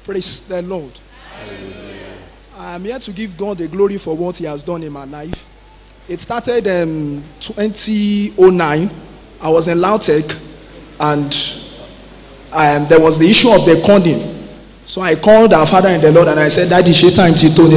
Praise the Lord. I am here to give God the glory for what He has done in my life. It started in 2009. I was in Lautech, and um, there was the issue of the condom. So I called our father in the Lord and I said, Daddy, she time to Tony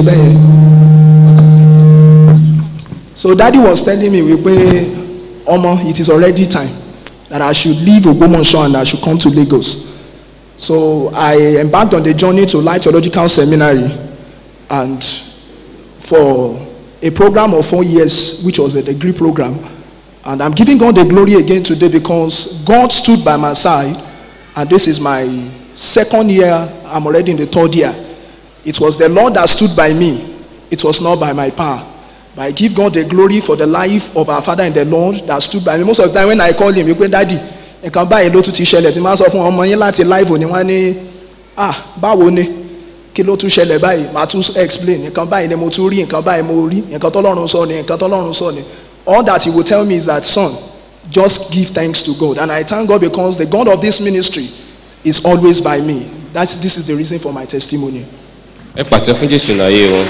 So daddy was telling me, we pay, Omo, it is already time that I should leave Ogbomoso and I should come to Lagos. So I embarked on the journey to Light Theological Seminary and for a program of four years, which was a degree program. And I'm giving God the glory again today because God stood by my side, and this is my second year, I'm already in the third year. It was the Lord that stood by me, it was not by my power. But I give God the glory for the life of our Father in the Lord that stood by me. Most of the time when I call him, you go, Daddy, nǹkan báyìí ló tún ti ṣẹlẹ̀ tí máa sọ fún ọmọ yín láti live òní wọ́n ní ah báwo ni kí ló tún ṣẹlẹ̀ báyìí màá tún explain nǹkan báyìí ni mo tún rí nǹkan báyìí mo rí nǹkan tọ́lọ́run sọ ni nǹkan tọ́lọ́run sọ ni all that he will tell me is that son just give thanks to God and I thank God because the God of this ministry is always by me that's this is the reason for my testimony. ẹ pàtẹ fún jésù náà ayé wọn.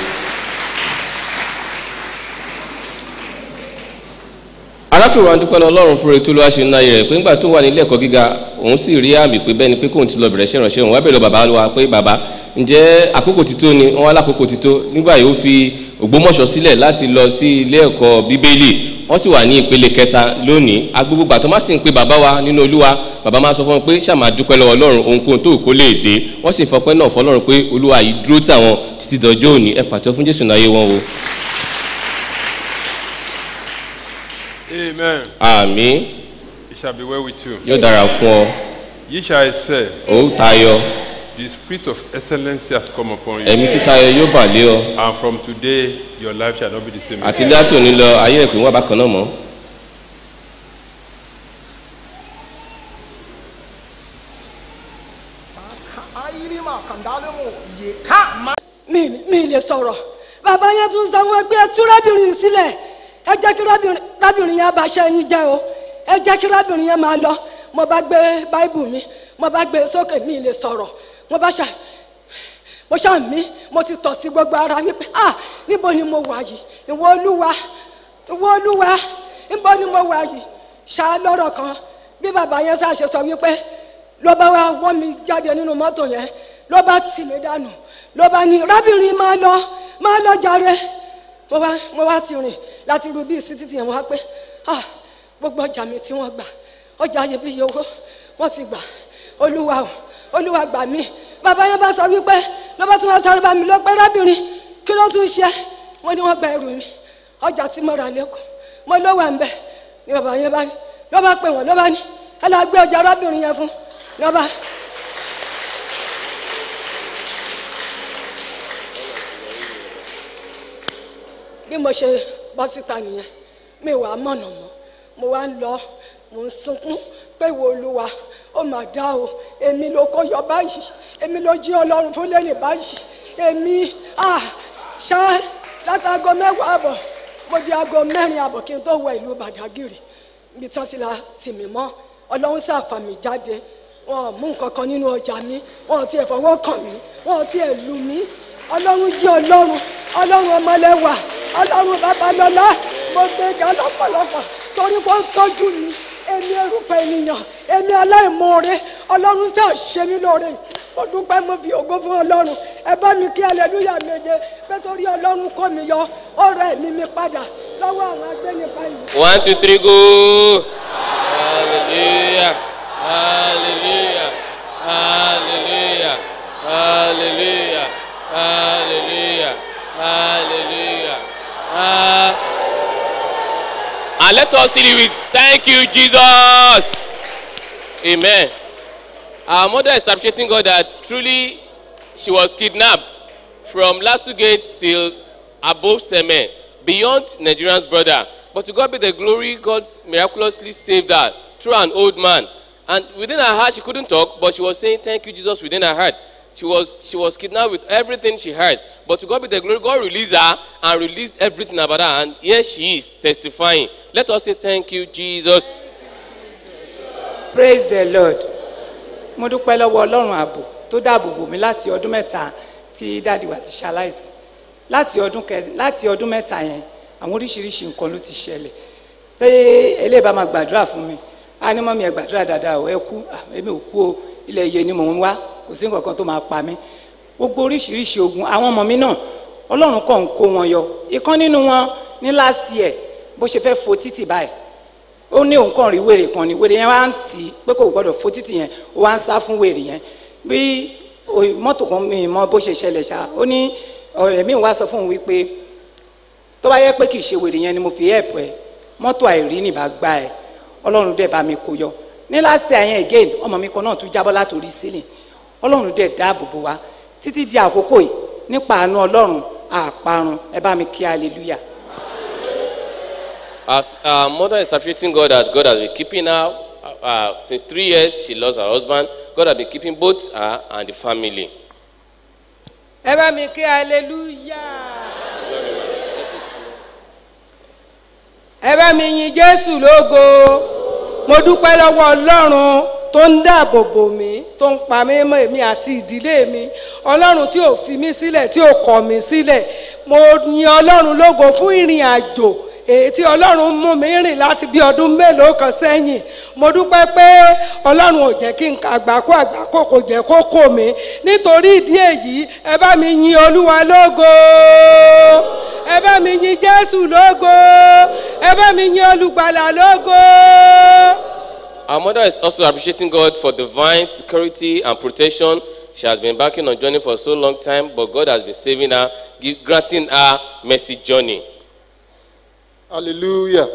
arákùnrin wa dúpẹ́ lọ ọlọ́run fún retí olúwa ṣe ń náyẹ rẹ̀ pé ńgbà tó wà nílé ẹ̀kọ́ gíga òun sì rí àmì pé bẹ́ẹ̀ ni pé kóun ti lọ bẹ̀rẹ̀ ṣe ìrànṣẹ́ òun wá bẹ̀rẹ̀ bàbá wa pé bàbá ǹjẹ́ àkókò ti tó ni wọ́n wá lákòókò ti tó nígbà yìí ó fi ògbómọ̀ṣọ́ sílẹ̀ láti lọ sí ilé ẹ̀kọ́ bíbélì wọ́n sì wà ní ìpele kẹta lónìí agbègbè gbà tó má sì ń pe bàbá wa nínú olúwa bàbá máa sọ fún wọn pé ṣàmà dúpẹ́ lọ́wọ́ ọlọ́run ohunkóhun tó kó lè dé wọ́n sì fọpẹ́ náà fọlọ́run pé olúwa yìí dúró tàwọn títí dọjọ́ òní ẹ pàtó fún jésù náà yé wọn o. Amen. àmì It shall be well with you. yóò dára fún ọ Ye shall excel. ó tayọ The spirit of excellency has come upon you. ẹ̀mí títayọ yóò bà lé ọ And from today, your life shall not be the same. àti látòní lọ ayé ẹ̀kọ́ wọn bákan náà mọ́. mi mi lè sọ̀rọ̀ bàbá yẹn tún sọ wọn pé ẹ tú rábìnrin sílẹ̀ ẹ jẹ́ kí rábìnrin rábìnrin yẹn bá ṣe ẹyin jẹ́ o ẹ jẹ́ kí rábìnrin yẹn máa lọ mo bá gbé báìbù mi mo bá gbé sókè mi lè sọ̀rọ̀ mo bá ṣà mo ṣà mí mo ti tọ̀ sí gbogbo ara wípé ah níbo ni mo wà yìí ìwọ olúwa ìwọ olúwa níbo ni mo wà yìí ṣá lọ́rọ̀ kan bí bàbá yẹn ṣáà ṣe sọ wípé ló bá wá wọ́n mi jáde nínú mọ́tò yẹn ló bá tì mí dànù ló bá ní rábìnrin máa lọ máa lọ jàre mo wá mo wá ti rìn láti ru bíi títí yẹn wá pé ah gbogbo ọjà mi tí wọ́n gbà ọjà iyebíye owó wọ́n ti gbà olúwa o olúwa gbà mí bàbá yẹn bá sọ wípé ló bá tún wá sáré bá mi lọ pé rábìnrin kí ló tún ṣe wọ́n ní wọ́n gba ẹrù mi ọjà tí mo rà lẹ́kọ̀ọ́ mo ló wà ń bẹ̀ ni bàbá yẹn bá ní ló bá pè wọ́n ló bá ní ẹ lọ gbé ọjà rábìnrin yẹn fún ló bá. bí mo ṣe bọ́ síta nìyẹn mi wàá mọ̀nà mọ́ mo wá ń lọ mo ń sunkún pé wo olúwa ó mà dá o èmi ló kó yọ báyìí èmi ló jí ọlọ́run fún lẹ́yìn báyìí èmi ah ṣá látago mẹ́wàá àbọ̀ mo di aago mẹ́rin àbọ̀ kí n tó wọ ìlú bàdágìrì ibi tí wọ́n ti la tì mí mọ́ ọlọ́run sàfà mí jáde wọn ò mú nǹkan kan nínú ọjà mi wọn ò tiẹ̀ fọwọ́ kàn mí wọn ò tiẹ̀ lù mí ọlọ́run jí ọlọ́run ọlọ́run ọmọlẹ́wà ọlọ́run babalọ́lá mo gbé ga lọ́pọ̀lọpọ̀ torí pé ó tọ́jú mi èmi erùpẹ̀ ènìyàn èmi aláìmoore ọlọ́run sá ṣe mí lóore mo dúpẹ́ mo fi ògo fún ọlọ́run ẹ bá mi kí aleluya méje pé torí ọlọ́run kó mi yọ ọ̀rọ̀ ẹ̀mí mi padà lọ́wọ́ àwọn agbẹ́nipa yìí. one two three go hallelujah hallelujah hallelujah hallelujah hallelujah hallelujah ah and let us see it with thank you jesus amen our mother is appreciating god that truly she was kidnapped from lasu gate till above semen beyond nigerian's border but to god be the glory god miraculously saved her through an old man and within her heart she couldn't talk but she was saying thank you jesus within her heart she was she was kidnapped with everything she has but to god be the glory god released her and released everything about her and here she is testifying let us say thank you jesus praise the lord mo dúpẹ́ lọ́wọ́ ọlọ́run ààbò tó dáàbò bò mí láti ọdún mẹ́ta tí dáàdi wa ti ṣaláìsí láti ọdún kẹ láti ọdún mẹ́ta yẹn àwọn oríṣiríṣi nǹkan ló ti ṣẹlẹ̀ tẹ́ eléyìí bá máa gbàdúrà fún mi á ní mọ́mí ẹ gbàdúrà dáadáa ò ẹ kú Ah, èmi ò kú o ilẹ̀ iye ni mò ń wá kò sí nǹkan kan tó máa pa mí gbogbo oríṣiríṣi ogun àwọn ọmọ mi náà ọlọ́run kàn ń kó wọn yọ ìkan nínú wọn ní last year bó ṣe fẹ́ fo títì báyìí ó ní òun kàn rí wèrè kan ní wèrè yẹn wá ń tì í pé kò gbọdọ̀ fo títì yẹn ó wá ń sá fún wèrè yẹn bí o- mọ́tò kan mi mọ bó ṣe ṣẹlẹ̀ ṣá ó ní ọ̀rẹ́ mi wá sọ fún òun wípé tó bá yẹ pé kì í ṣe wèrè yẹn ni mo fi help ẹ mọ́tò àìrí nìbá gbá ẹ ọlọ́run dẹ̀ bá mi kó yọ ní last year yẹn again ọmọ mi kan náà tún jábọ́ látòrí sílẹ̀ ọlọ́run dẹ̀ dáàbò bò wá títí di àkókò yìí nípa àánú ọlọ́run àparun ẹ bá mi kí hallelujah. As our mother is appreciating God that God has been keeping her uh, uh, since three years, she lost her husband. God has been keeping both her and the family. ẹ bá mi kí hallelujah. ẹ bá mi yin jésù lógo mo dúpẹ́ lọ́wọ́ ọlọ́run tó ń dáàbò bò mí tó ń pa mí mọ́ èmi àti ìdílé mi ọlọ́run tí ò fi mí sílẹ̀ tí ò kọ̀ mí sílẹ̀ mo yin ọlọ́run lógo fún ìrìn àjò èyí tí ọlọ́run mú mi rìn láti bí ọdún mélòó kan sẹ́yìn mo dúpẹ́ pé ọlọ́run ò jẹ́ kí n ka àgbákò àgbákò kò jẹ́ kó kò mí nítorí ìdí èyí ẹ bá mi yin olúwa lógo ẹ bá mi yin jésù lógo ẹ bá mi yin olùgbàlà lógo. Our mother is also appreciating God for divine security and protection. She has been backing on journey for so long time, but God has been saving her, give, granting her mercy journey. Hallelujah.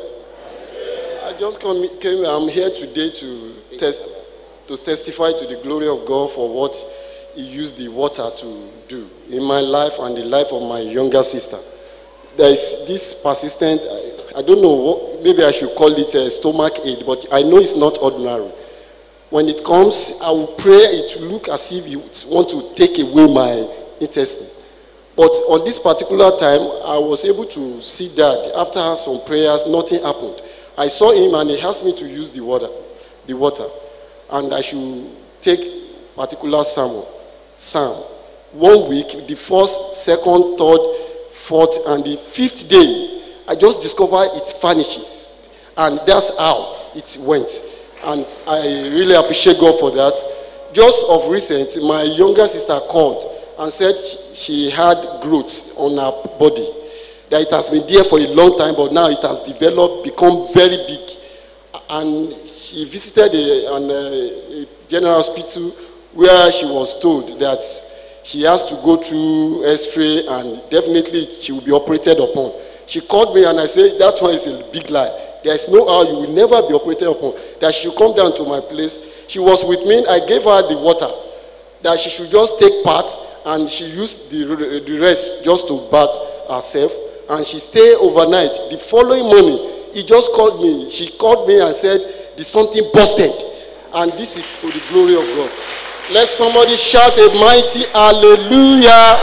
I just come, came, I'm here today to, test, to testify to the glory of God for what He used the water to do in my life and the life of my younger sister. There is this persistent, I, I don't know, what, maybe I should call it a stomach ache, but I know it's not ordinary. When it comes, I will pray it will look as if you want to take away my intestine. But on this particular time, I was able to see that after some prayers, nothing happened. I saw him and he asked me to use the water, the water, and I should take particular psalm, psalm. One week, the first, second, third, fourth, and the fifth day, I just discovered it vanishes, and that's how it went. And I really appreciate God for that. Just of recent, my younger sister called and said she had growth on her body. That it has been there for a long time, but now it has developed, become very big. And she visited a, an, uh, a general hospital where she was told that she has to go through x-ray and definitely she will be operated upon. She called me and I said, that one is a big lie. There is no how you will never be operated upon. That she should come down to my place. She was with me. I gave her the water. That she should just take part and she used the, the rest just to bath herself. And she stayed overnight. The following morning, he just called me. She called me and said, the something busted. And this is to the glory of God. Let somebody shout a mighty hallelujah.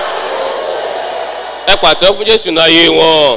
ẹ pàtó fún jésù náà yé wọn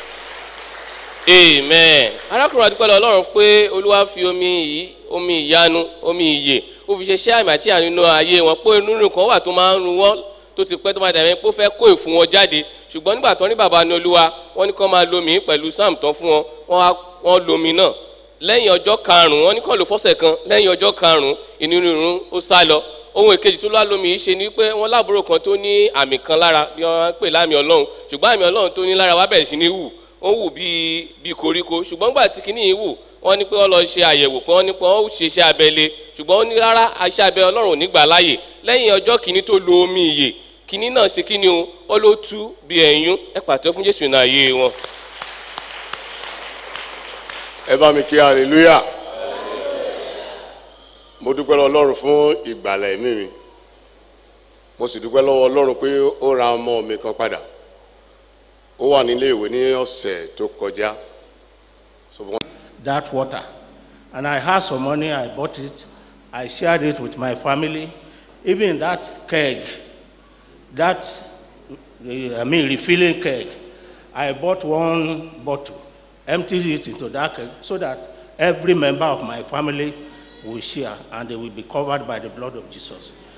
amen arákùnrin àdúgbò ọlọ́run pé olúwa fi omi yìí omi ìyanu omi ìyè ó fi ṣe ṣẹ́ àmì àti àánú nínú ayé wọn pé inú kan wà tó máa ń run wọn tó ti pẹ́ tó máa dàbí pé ó fẹ́ kó ìfun wọn jáde ṣùgbọ́n nígbà tó ní bàbá ní olúwa wọ́n ní kó máa lomi pẹ̀lú sam tán fún wọn wọ́n á wọ́n lomi náà lẹ́yìn ọjọ́ karùn-ún wọ́n ní kó lò fọ́sẹ̀ kan lẹ́yìn ọjọ́ karùn-ún inú rírun ó sá lọ ohun èkejì tó lálómi yìí ṣe ni pé wọ́n láàbúrò kan tó ní àmì kan lára bí wọ́n máa ń pè láàmì ọlọ́run ṣùgbọ́n àmì ọlọ́run tó ní lára wá bẹ̀rẹ̀ sí ní wù ó wù bíi bíi koríko ṣùgbọ́n gbà tí kinní yìí wù wọ́n ní pé wọ́n lọ ṣe àyẹ̀wò pé wọ́n ní pé wọ́n ó ṣe iṣẹ́ abẹ le ṣùgbọ́n ó ní rárá iṣẹ́ abẹ ọlọ́run ò ní gbà láàyè lẹ́yìn ọjọ́ kìíní tó lo omi ìyè kìíní náà ṣe kíni o ó ló tú bí ẹ̀yún ẹ pàtó fún jésù náà yé wọn. ẹ bá mi kí hallelujah mo dúpẹ́ lọ́wọ́ ọlọ́run fún ìgbàlẹ̀ ẹ̀mí mi mo sì dúpẹ́ lọ́wọ́ ọlọ́run pé ó ra ọmọ mi kan padà ó wà nílé ìwé ní ọ̀sẹ̀ tó kọjá so wọ́n that water. And I had some money, I bought it, I shared it with my family. Even that keg, that, uh, I mean, refilling keg, I bought one bottle, emptied it into that keg so that every member of my family will share and they will be covered by the blood of Jesus.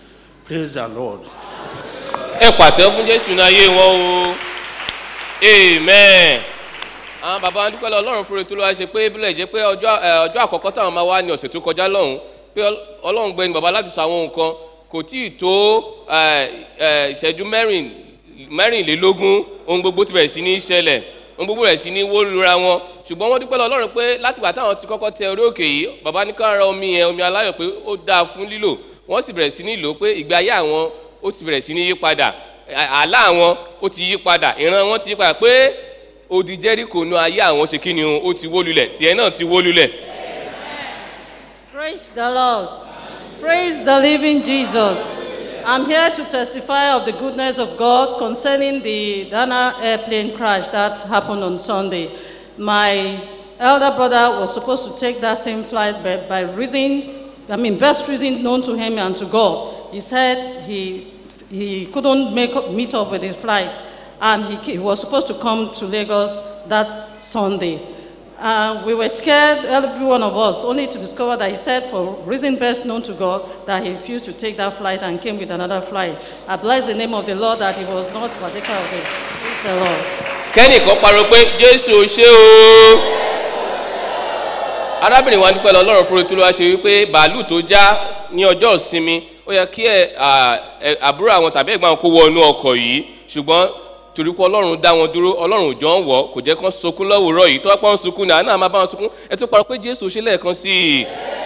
Praise the Lord. ẹ pàtẹ́ fún jésù ní ayé wọn o amen. àwọn bàbá wọn dúpẹ́ lọ ọlọ́run fúnre tó lọ́wọ́ ṣe pé bílẹ̀ jẹ́ pé ọjọ́ ẹ, ọjọ́ àkọ́kọ́ táwọn máa wá ní ọ̀sẹ̀ tó kọjá lọ́hùn pé ọl- ọlọ́run gbẹni bàbá láti sọ àwọn nǹkan kò tí ì tó ẹ, ẹ, ìṣẹ́jú mẹ́rin mẹ́rìnlélógún ohun gbogbo ti bẹ̀rẹ̀ sí ní ṣẹlẹ̀ ohun gbogbo bẹ̀rẹ̀ sí ní wó lura wọn ṣùgbọ́n wọ́n dúpẹ́ lọ ọlọ́run pé látìgbà táwọn ti kọ́kọ́ tẹ orí òkè yìí bàbá ní ká ra omi yẹn omi aláyọ̀ pé ó dáa fún lílò wọ́n sì bẹ̀rẹ̀ sí ní lò ó pé ìgbé ayé àwọn ó ti bẹ̀rẹ̀ sí ní yí padà à- àlá àwọn ó ti yí padà ìran wọn ti yí padà pé odi jẹ́ríkò nu ayé àwọn ṣe kí ni o ó ti wó lulẹ̀ tiẹ̀ náà ti wó lulẹ̀. Praise the Lord. Praise the living Jesus. I'm here to testify of the goodness of God concerning the Dana airplane crash that happened on Sunday. My elder brother was supposed to take that same flight, but by reason, I mean, best reason known to him and to God, he said he, he couldn't make up, meet up with his flight, and he, ca- he was supposed to come to Lagos that Sunday. Uh, we were scared, every one of us, only to discover that he said, for reason best known to God, that he refused to take that flight and came with another flight. I bless the name of the Lord that he was not partaker of it. Praise the Lord. kẹ́nìkan pariwo pé jésù ò ṣe o. arábìnrin wa dúpẹ́ lọ ọlọ́run fúnra tó lọ́wọ́ ṣe wípé bàálù tó já ní ọjọ́ ìsinmi ó yẹ kí ẹ à, ẹ, àbúrò àwọn tàbí ẹ̀gbọ́n àwọn kó wọ inú ọkọ̀ yìí ṣùgbọ́n torí pé ọlọ́run dá wọn dúró ọlọ́run ò jọ ń wọ̀ kò jẹ́ kán sunkún lọ́wọ́rọ́ yìí tó wá pọ́n sunkún ní àná máa bá wọn sunkún ẹ tún parọ́ pé jésù ṣe lẹ́ẹ̀kan sí i.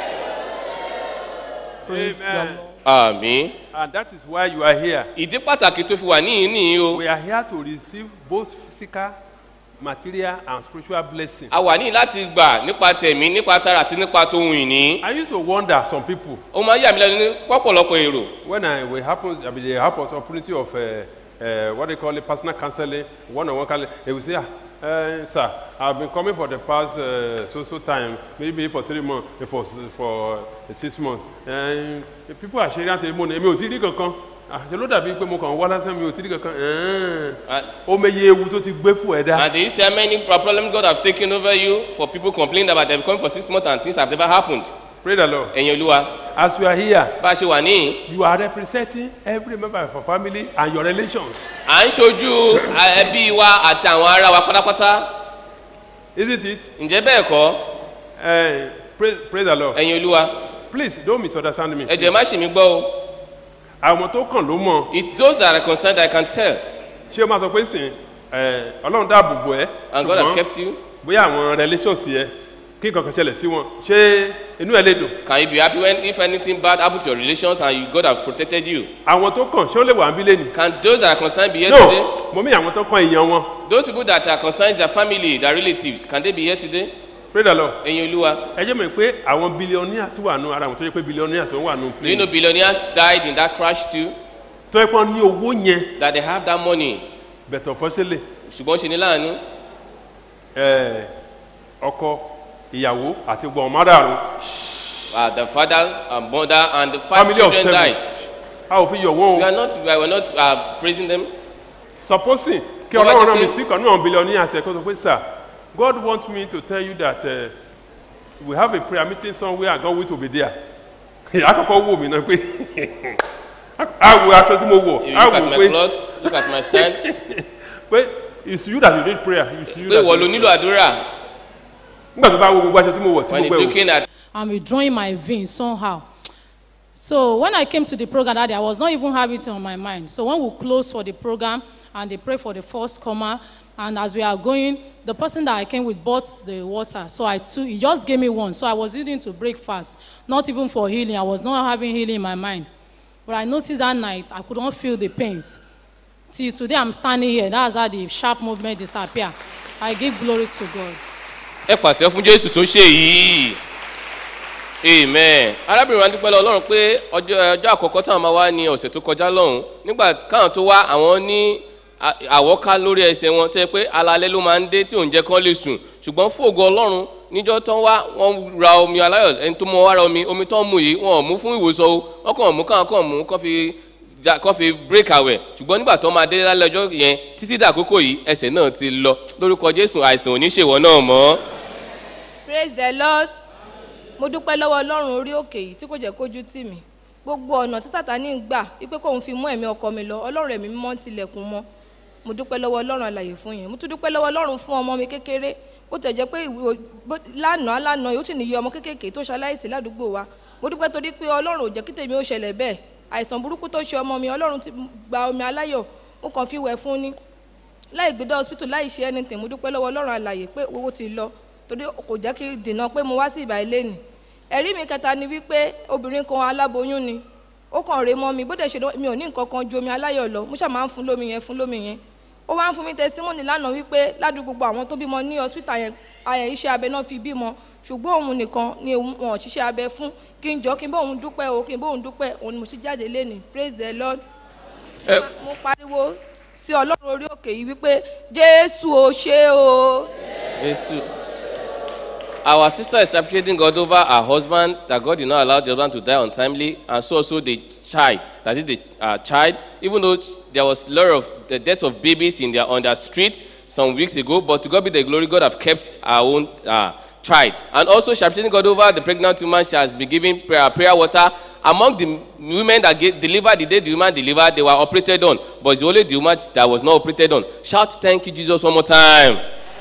Amen. àmì And that is why you are here. ìdí pàtàkì tó fi wà níyìn nìyí o. We are here to receive both physical, material, and spiritual blessing. a wà ní láti gbà nípa tẹ̀mí nípa tara àti nípa tóhun ìní. I used to wonder some people ó máa ń yà mí lẹ́nu ní fọ́pọ̀lọpọ̀ èrò. when I we happen I mean, they have opportunity of uh, uh, what they call it personal counseling, one-on-one counseling. They will say, ah, uh, sir, I've been coming for the past uh, so so time, maybe for three months, eh, for for uh, six months. And people are sharing testimony. Èmi ò tí rí kankan. Àṣẹ ló dàbí pé mo kàn wá lásán mi ò tí rí kankan. Ẹ̀ẹ́n. Ó mẹyẹ ewu tó ti gbé fún ẹ̀dá. And they say many problems God have taken over you for people complaining about them coming for six months and things have never happened. Pray the Lord. Ẹ̀yin olúwa, As you are here, bá a ṣe wà níyìn, you are representing every member of your family and your relations. à ń ṣojú a- ẹbí wa àti àwọn ará wa pátápátá. Isn't it? Ǹjẹ́ bẹ́ẹ̀ kọ́? Uh, praise, praise the Lord. Ẹ̀yin olúwa, Please don't misunderstand me. ẹ jẹ́ má ṣì mí gbọ́ o. Àwọn tó kàn ló mọ̀. It's those that are concerned I can tell. Ṣé o máa sọ pé sìn ẹ̀ ọlọ́run dáàbò bò ẹ́? And God have kept you. bóyá àwọn relations yẹ kí nǹkan kan ṣẹlẹ̀ sí wọn ṣé inú ẹ lè dùn? Can you be happy when if anything bad happen to your relations and you, God have protected you? Àwọn tó kàn ṣé ó lè wà ń bí lé ni? Can those that are concerned be here today? No, mo mí àwọn tó kàn èèyàn wọn. Those people that are concerned their family, their relatives, can they be here today? Pray the Lord. Ẹ̀yin olúwa, Ẹ jẹ́ mọ̀ pé àwọn billionaires wà nù ara àwọn tó yẹ pé billionaires wà nù do you know plane. billionaires died in that crash too? Tó yẹ pé wọ́n ní owó yẹn That they have that money. bẹ̀tọ̀ fọ́ṣẹ́lẹ̀ ṣùgbọ́n ṣe ní láàánú ẹ̀ ọkọ ìyàwó àti gbọ̀n márààrún. uh, the fathers and mother and the five Family of children seven. died. A ò fi yọ̀ wọ́n We o. are not we are not uh, praising them. Supposing kí Bó bá ọlọ́run jẹ́ rán mi pé- sí kan náà billionaires ẹ̀ kó sọ pé sir God want me to tell you that uh, we have a prayer meeting somewhere and God will to be there. Àkọ́kọ́ wò mí náà pé a wo aṣọ tí mo wọ̀ You a look at wò my pé cloth, look at my stand. pé it's you that you need prayer. It's you pé that ìwọ ló you nílò àdúrà. nígbà tó bá wo gbogbo aṣọ tí mo wọ̀ tí When mo you gbẹ wò. looking at I'm withdrawing my veins somehow. So when I came to the program that day, I was not even having it on my mind. So when we closed for the program and they pray for the first comer, and as we are going, the person that I came with bought the water. So I took, he just gave me one. So I was eating to break fast, not even for healing. I was not having healing in my mind. But I noticed that night, I could not feel the pains. Till today, I'm standing here. That's how the sharp movement disappear. I give glory to God. ẹ pàtẹ́ fún jésù tó ṣe yìí amen arábìnrin wa dúpẹ́ lọ ọlọ́run pé ọjọ́ ọjọ́ àkọ́kọ́ táwọn máa wá ní ọ̀sẹ̀ tó kọjá lọ́hùn nígbà káwọn tó wá àwọn ní à- àwọ́ká lórí ẹsẹ̀ wọn tó yẹ pé alalẹ́ ló máa ń dé tí òun jẹ́ kán lè sùn ṣùgbọ́n fògo ọlọ́run níjọ́ tán wá wọ́n ra omi aláyọ̀ ẹni tó mọ wá ra omi omi tán mú yìí wọn ò mú fún ìwòsàn o wọ́n kàn mú káwọn kàn mú kán fi ja- kán fi break àwẹ̀ ṣùgbọ́n nígbà tó máa dé lálẹ́ ọjọ́ yẹn títí dàkókò yìí ẹsẹ̀ náà ti lọ lórúkọ jésù àìsàn ò ní ṣèwọ náà mọ́. praise the lord mo dúpẹ́ lọ́wọ́ ọlọ́run orí òkè yìí tí kò jẹ́ kójú tì mí gbogbo ọ̀nà tí sátani ń gbà wípé kóun fi mú ẹ̀mí ọkọ mi lọ ọlọ́run ẹ̀mí mímọ́ ń tilẹ̀kùn mọ́ mo dúpẹ́ lọ́wọ́ ọlọ́run àlàyé fún yẹn mo tún dúpẹ́ lọ́wọ́ ọlọ́run fún ọmọ mi kékeré bó tẹ̀ jẹ́ pé ìwé bó- lánàá lánàá yóò sì níye ọmọ kékèké tó ṣaláìsí ládùúgbò wa mo dúpẹ́ torí pé ọlọ́run ò jẹ́ kí tèmi ó ṣẹlẹ̀ bẹ́ẹ̀ àìsàn burúkú tó ṣe ọmọ mi ọlọ́run ti gba omi aláyọ̀ ó kàn fi wẹ̀ fún ni láì gbé dé hospital láì ṣe anything mo dúpẹ́ lọ́wọ́ ọlọ́run àlàyé pé owó ti lọ torí kò jẹ́ kí dènà pé mo wá sí ìbà ilé nì ẹ̀rí mi kẹta ni wípé obìnrin kan aláboyún ni ó kàn rè mọ́ mi bó dẹ̀ ṣe lọ- mi ò ní nǹkan kan ju omi aláyọ̀ lọ mo ṣáà máa ń fún lómi yẹn fún lómi yẹn ó wá ń fún mi testimony lánàá wípé ládùúgbò gbogbo àwọn tó bímọ ní hospital yẹn ayẹ iṣẹ́ abẹ náà fi bímọ ṣùgbọ́n òun nìkan ni òun- wọn ò ṣiṣẹ́ abẹ fún kí n jọ kí n bá òun dúpẹ́ o kí n bá òun dúpẹ́ òun ni mo ṣe jáde lénìí praise the lord ẹ mo pariwo sí ọlọ́run orí òkè yìí wípé jésù ò ṣe o. Yesu. Our sister is appreciating God over her husband, that God did not allow the husband to die untimely, and so also the child, that is the uh, child, even though there was a lot of the death of babies in their, on the street some weeks ago, but to God be the glory, God have kept our own uh, child. And also she appreciating God over the pregnant woman, she has been giving prayer, prayer water. Among the women that get delivered, the day the woman delivered, they were operated on, but it's only the woman that was not operated on. Shout, thank you, Jesus, one more time.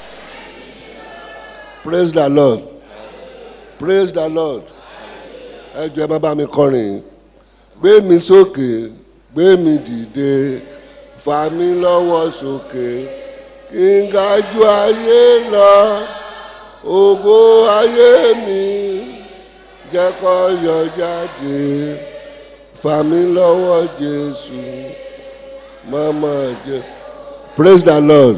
praise the lord praise the lord ẹ jọ ẹ má bá mi kọrin gbé mi sókè gbé mi dìde fà mí lọ́wọ́ sókè kí n ga ju ayé lọ ògo ayé mi jẹ́ kó yọ jáde fà mí lọ́wọ́ jésù mọ́mọ́ jẹ́ praise the lord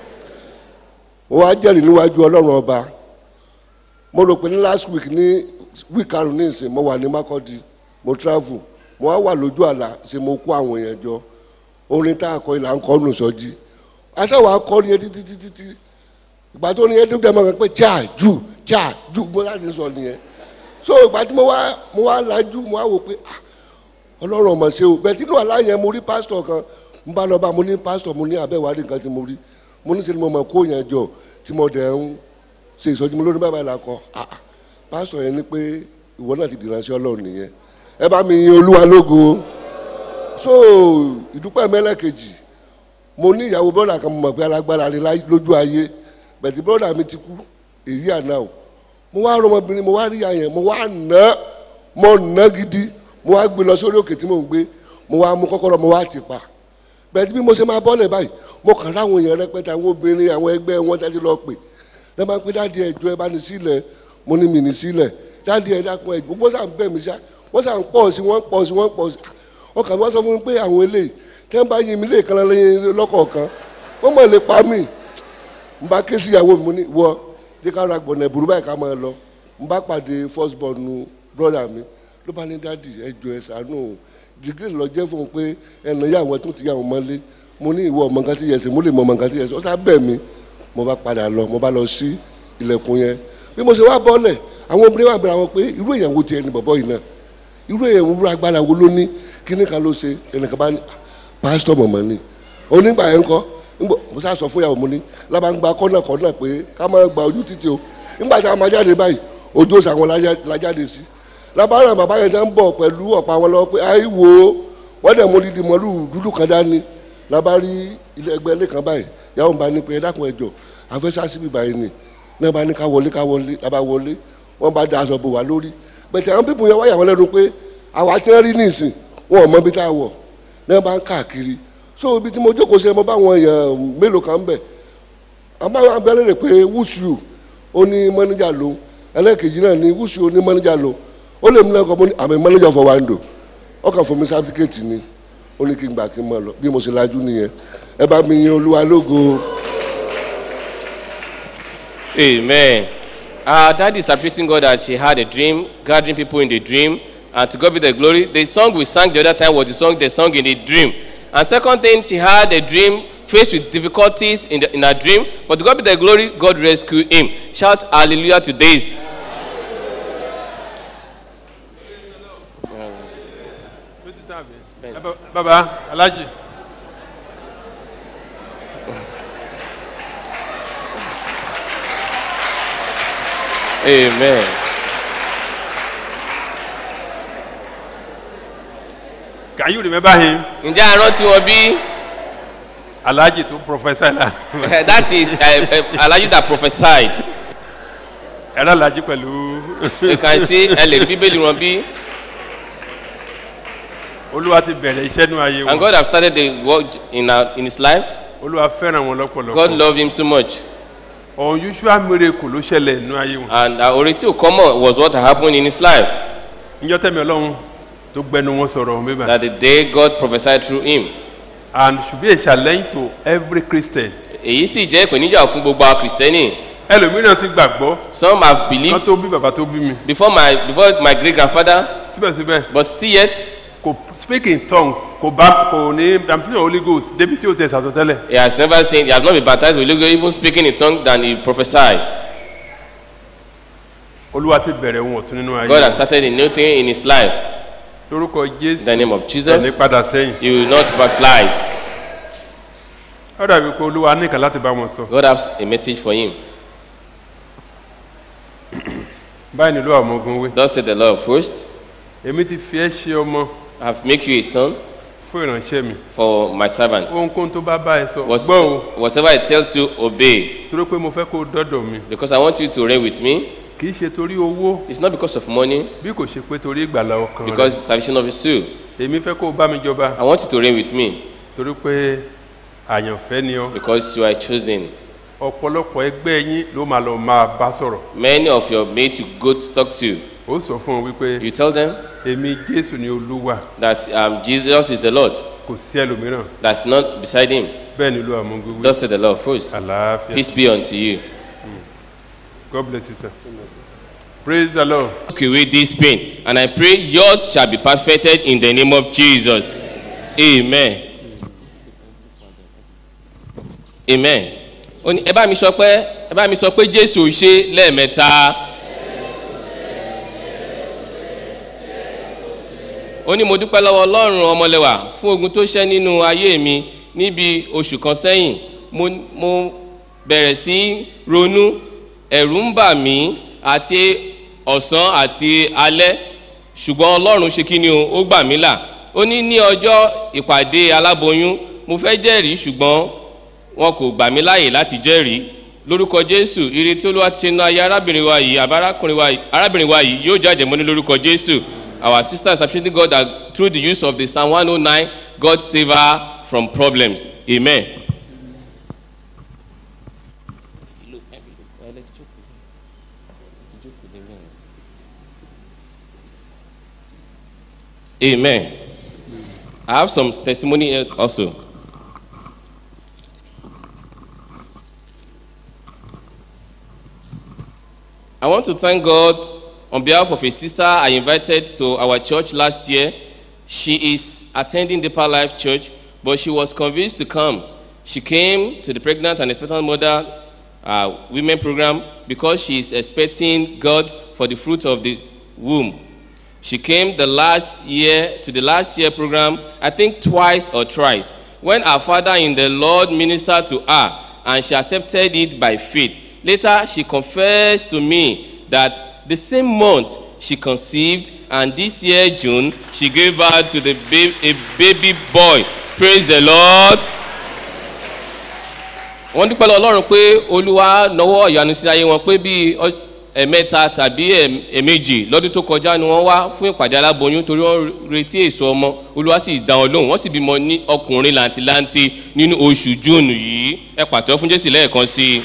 wọ́n á jẹ́rìí níwájú ọlọ́run ọba mo rò pé ní last week ní week karùn-ún ní ìsìn mo wà ní makọ́di mo travel mo wá wà lójú àlá ṣe mo kó àwọn èèyàn jọ orin tá a kọ ìlà ń kọ́ nù sọ́jí aṣáwọ̀ akọrin yẹn títí títí títí ìgbà tó ní yẹn dúdú ẹ̀ máa ń pẹ́ jà jù jà jù mo láti sọ nìyẹn so ìgbà tí mo wá mo wá lajú mo wá wò pé ah ọlọ́run ọmọ ṣe o bẹ́ẹ̀ tí inú àlá yẹn mo rí pásítọ̀ kan n bá lọ bá mo ní pásítọ̀ mo ní abẹ́wárí nǹkan tí mo rí mo ní sẹ́ni mo mọ̀ kó yẹn jọ tí mo dẹ̀ ń ṣe ìsọjí mo lórí bàbá ìlà kọ ah ah, pásítọ̀ yẹn ní pé ìwọ náà ti dìránṣẹ́ ọlọ́run nìyẹn ẹ bá mi yin olúwa lógo so ìdúpẹ́ mẹ́lẹ́kejì mo ní ìyàwó bọ́dà kan mo mọ̀ pé alágbára ni láyé- lójú ayé bẹ̀tì bọ́dà mi ti kú èyí àná o mo wá rọmọbìnrin mo wá rí àyàn mo wá nà mo nà gidi mo wá gbé lọ sórí òkè tí mò ń gbé mo wá mú kọ́kọ́rọ́ mo wá ti pa bẹ̀tì bí mo ṣe máa bọ́lẹ̀ báyìí mo kàn ráwọn èèyàn rẹpẹtẹ àwọn obìnrin àwọn ẹgbẹ́ wọn tẹ́tí lọ pè lẹ́ máa ń pé dáàdi ẹ̀jọ́ ẹ bá ní sílẹ̀ mo ní mi ní sílẹ̀ dáàdi ẹ̀ dákun ẹ̀ gbogbo sàn bẹ̀ mí sá wọ́n sàn pọ̀ sí wọ́n pọ̀ sí wọ́n pọ̀ sí ọkàn mi wọ́n sọ fún mi pé àwọn eléyìí tẹ́ ń bá yin mi lè kan lẹ́yìn lọ́kọ̀ọ̀kan wọ́n mọ̀ lè pa mí n bá ké sí ìyàwó mi mo ní wọ jẹ́ ká ra gbọ̀nà ìbúrú báyìí ká máa lọ n bá pàdé first born nu brother mi ló bá ní dáàdi ẹ̀jọ̀ ẹ̀ sànú dìgírì lọ jẹ́ fún un pé ẹnà yà wọ́n tún ti yà wọ́n mọ́lé mo ní ìwọ ọmọ nǹkan tí yẹ ṣe mo lè mọ ọmọ nǹkan tí yẹ ṣe ó sá bẹ̀ mí mo bá padà lọ mo bá lọ sí ilẹ̀kùn yẹn bí mo ṣe wá bọ́lẹ̀ àwọn obìnrin wà bẹ̀rẹ̀ àwọn pé irú èèyàn wo tiẹ̀ ni bọ̀bọ̀ yìí náà irú èèyàn wo irú agbára wo ló ní kíní kan ló ṣe ẹnìkan bá ní "Ah, pásítọ̀ mọ̀mọ́ ni onígbà yẹn kọ́ ńgbọ́ mo sá sọ fún ìyàwó mo ní lábà ń gba kọ́nà kọ́nà pé ká má gba ojú títì o nígbà tí a máa jáde báyìí ojú òsì àwọn la jáde sí lábàárà bàbá yẹn ti ń bọ̀ pẹ̀lú ọ̀pá wọn lọ́wọ́ pé àì wo wọ́n dẹ̀ mú dídì mọ́lú dúdú kan dání lábàárí ilé ẹgbẹ́ ilé kan báyìí yàwó bá ní pé ẹ dákun ẹjọ afẹ́sá síbi báyìí ni náà bá ní ká wọlé ká wọlé lábà wọlé wọ́n bá da aṣọ bò wá lórí bẹ̀tẹ̀ àwọn pípọ̀ yẹn wáyà wọn lẹ́nu pé àwa tí wọ́n rí nísìn wọn ò mọ ibi tá a wọ̀ náà bá ń káàkiri so ibi tí mo jókòó sí ẹ mo bá àwọn èèyàn mélòó kan bẹ̀ àmọ́ àwọn abẹ́rẹ́ rẹ̀ pé wúṣù ó ní mọ́níjà ló ẹlẹ́ẹ̀kejì náà ní wúṣù ó ní mọ́níjà ló ó lè mú lẹ́kọ̀ọ́ mo ní àmì mọ́níjà fọ wáńdò ọkàn fún mi sábtíkẹ́ẹ̀tì ni ó ní kí n gbà kí n mọ̀ lọ bí mo ṣe lajú nìyẹn ẹ bá mi yin olúwa lógo. Amen. Our daddy is appreciating God that she had a dream, gathering people in the dream, and to God be the glory. The song we sang the other time was the song they sung in the dream. And second thing, she had a dream faced with difficulties in, the, in her dream, but to God be the glory, God rescued him. Shout hallelujah to this. baba alhaji. Amen. can you remember him ǹjẹ́ a rántí wọn bí? alhaji tó professor la that is uh, uh, alhaji that prophesied. ẹ̀rọ alhaji pẹ̀lú you can see ẹ lè rí bíbélì wọn bí. olúwa ti bẹ̀rẹ̀ iṣẹ́ nú ayé and wọn God have started the work in, our, in his life. olúwa fẹ́ràn wọn God lọ́pọ̀lọpọ̀ loved him so much. unusual miracle ló ṣẹlẹ̀ nú ayé wọn and uh, orí tí ò kọ́mọ̀ was what happened in his life. níjọ́ tẹ̀mí ọlọ́run tó gbẹnu wọn sọ̀rọ̀ wọn bíbá that the day God prophesied through him. and should be a challenge to every christian èyí sì jẹ́ ìpèníjà fún gbogbo àwọn kìrìsìtẹ́nì. ẹlòmíràn ti gbàgbọ́ some have kan believed tó bí bàbá tó bí mi before my before my great grandfather síbẹ̀síbẹ̀ but still yet kò speak in tongues kò bá kò ní baptism of holy ghost débi tí o tẹ̀ sàtọ́tẹ́lẹ̀ he has never seen he has not been baptized with Holy Ghost even speaking in tongues than he prophesied. olúwa ti bẹ̀rẹ̀ ohun ọ̀tún nínú ayé God has wọn. started a new thing in his life. lórúkọ jésù in the name of ẹni Jesus padà sẹ́yìn he will not backslide. ó dàbí pé olúwa nìkan láti bá wọn sọ God has a message for him. báyìí nílò àwọn ogun wé Thus said the Lord first èmi ti fi ẹ́ ṣe ọmọ I have make you a son fún ìránṣẹ́ mi for my servant. ohunkóhun tó bá bá ẹ sọ What- gbọ́ o whatever it tells you obey torí pé mo fẹ́ kó o dọ́dọ̀ mi because I want you to reign with me. kì í ṣe torí owó It's not because of money bí kò ṣe pé torí ìgbàlá ọkàn because rẹ it's salvation of his soul. èmi fẹ́ kó o bá mi jọba I want you to reign with me torí pé àyànfẹ́ ni ọ because you are chosen. ọ̀pọ̀lọpọ̀ ẹgbẹ́ yín ló máa lọ máa bá sọ̀rọ̀ Many of your mates you go to talk to, ó sọ fún wọn wípé you tell them èmi jésù ni olúwa that um, Jesus is the Lord. kò sí ẹlòmíràn That's not beside him. bẹ́ẹ̀ ni olú àmúgbó Thus said the Lord first. àlàáfíà Peace be unto you. god bless you sir praise the lord. Take away this pain, and I pray yours shall be perfected in the name of Jesus. Amen. Amen. Ó ní ẹ bá mi sọ pé ẹ bá mi sọ pé Jésù ṣe lẹ́ẹ̀mẹ́ta. Ó ní mo dúpẹ́ lọ́wọ́ Ọlọ́run ọmọlẹ́wà fún ogun tó ṣẹ́ nínú ayé mi níbi oṣù kan sẹ́yìn. Mo mo bẹ̀rẹ̀ sí ronú ẹ̀rù ń bà mí àti ọ̀sán àti alẹ́ ṣùgbọ́n ọlọ́run ṣe kí ni o ó gbà mí là ó ní ní ọjọ́ ìpàdé aláboyún mo fẹ́ jẹ́rìí ṣùgbọ́n wọn kò gbà mí láàyè láti jẹ́rìí lórúkọ jésù ire tí olúwa ti ṣe ná ayé arábìnrin wa yìí àbá arákùnrin wa yìí arábìnrin wa yìí yóò jáde mọ́ ní lórúkọ jésù our sister is appreciating God that through the use of the psalm one oh nine God save her from problems amen. Amen. I have some testimony else also. I want to thank God on behalf of a sister I invited to our church last year. She is attending Deeper Life Church, but she was convinced to come. She came to the pregnant and expectant mother uh, women program because she is expecting God for the fruit of the womb. She came the last year to the last year program, I think twice or thrice, when our father in the Lord ministered to her and she accepted it by faith. Later, she confessed to me that the same month she conceived and this year, June, she gave birth to the ba- a baby boy. Praise the Lord. wọ́n dúpẹ́ lọ ọlọ́run pé olúwa nọwọ́ ìyanu sí ayé wọn pé bíi ọ- ẹ̀mẹ́ta tàbí ẹ̀m- ẹ̀mejì lọ́dún tó kọjá ni wọ́n wá fún ìpàdé aláboyún torí wọ́n retí èso ọmọ olúwa sì dá wọn lóhùn wọ́n sì bímọ ní ọkùnrin làǹtìlanti nínú oṣù júùnù yìí ẹ pàtó fún jésù lẹ́ẹ̀kan sí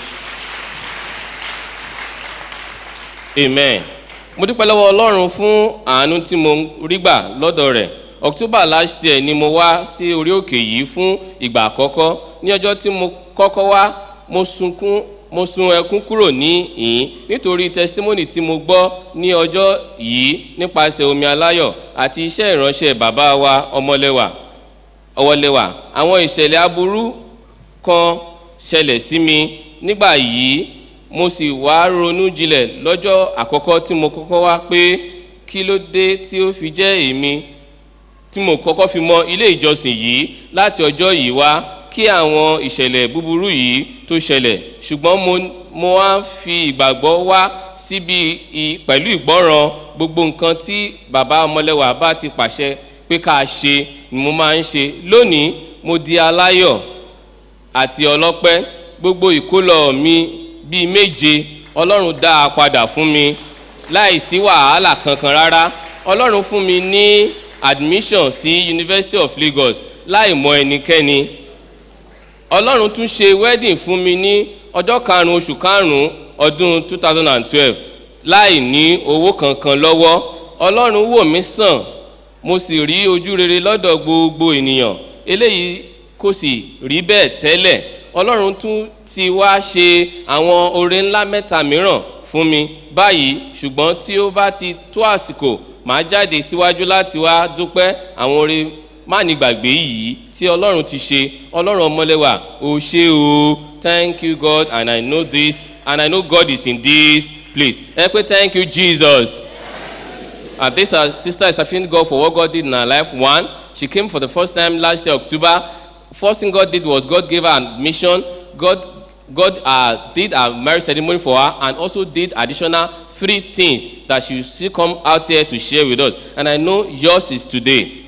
i amen mo dúpẹ́ lọ́wọ́ ọlọ́run fún àánú tí mo rí gbà lọ́dọ̀ rẹ̀ october last year ni mo wá sí orí òkè yìí fún ìgbà àkọ́kọ́ ní ọjọ́ tí mo kọ́kọ́ wá mo sunkún mo sun ẹkún kúrò ní ìyín nítorí testimony tí mo gbọ́ ní ọjọ́ yìí nípasẹ̀ omi aláyọ̀ àti iṣẹ́ ìránṣẹ́ bàbá wa ọmọlẹ́wà ọwọ́lẹ́wà àwọn ìṣẹ̀lẹ̀ aburú kan ṣẹlẹ̀ sí mi nígbà yìí mo sì wá ronú jinlẹ̀ lọ́jọ́ àkọ́kọ́ tí mo kọ́kọ́ wá pé kí ló dé tí ó fi jẹ́ èmi tí mo kọ́kọ́ fi mọ ilé ìjọsìn yìí láti ọjọ́ yìí wá kí àwọn ìṣẹ̀lẹ̀ búburú yìí tó ṣẹlẹ̀ ṣùgbọ́n mo mo wá fi ìgbàgbọ́ wá síbi i- pẹ̀lú ìgbọ́ràn gbogbo nǹkan tí bàbá ọmọlẹ́wà bá ti pàṣẹ pé ká ṣe ni mo máa ń ṣe lónìí mo di aláyọ̀ àti ọlọ́pẹ́ gbogbo ìkólọ mi bíi méje ọlọ́run dá a padà fún mi láì sí wàhálà kankan rárá ọlọ́run fún mi ní admission sí university of lagos láì mọ ẹnikẹ́ni ọlọ́run tún ṣe wedding fún mi ní ọjọ́ karùn-ún oṣù karùn-ún ọdún two thousand and twelve láì ní owó kankan lọ́wọ́ ọlọ́run wò mí sàn mo sì rí ojú rere lọ́dọ̀ gbogbo ènìyàn eléyìí kò sì rí bẹ́ẹ̀ tẹ́lẹ̀ ọlọ́run tún ti wá ṣe àwọn oore ńlá mẹ́ta mìíràn fún mi báyìí ṣùgbọ́n tí ó bá ti tó àsìkò màá jáde síwájú láti wá dúpẹ́ àwọn oore má ní gbàgbé yìí tí ọlọ́run ti ṣe ọlọ́run ọmọlẹ́wà ò ṣe o thank you god and i know this and i know god is in this place ẹ pé thank you jesus. And this uh, sister is thanking God for what God did in her life. One, she came for the first time last year, October. First thing God did was God gave her admission. God, God uh, did a marriage ceremony for her and also did additional three things that she will still come out here to share with us. And I know yours is today.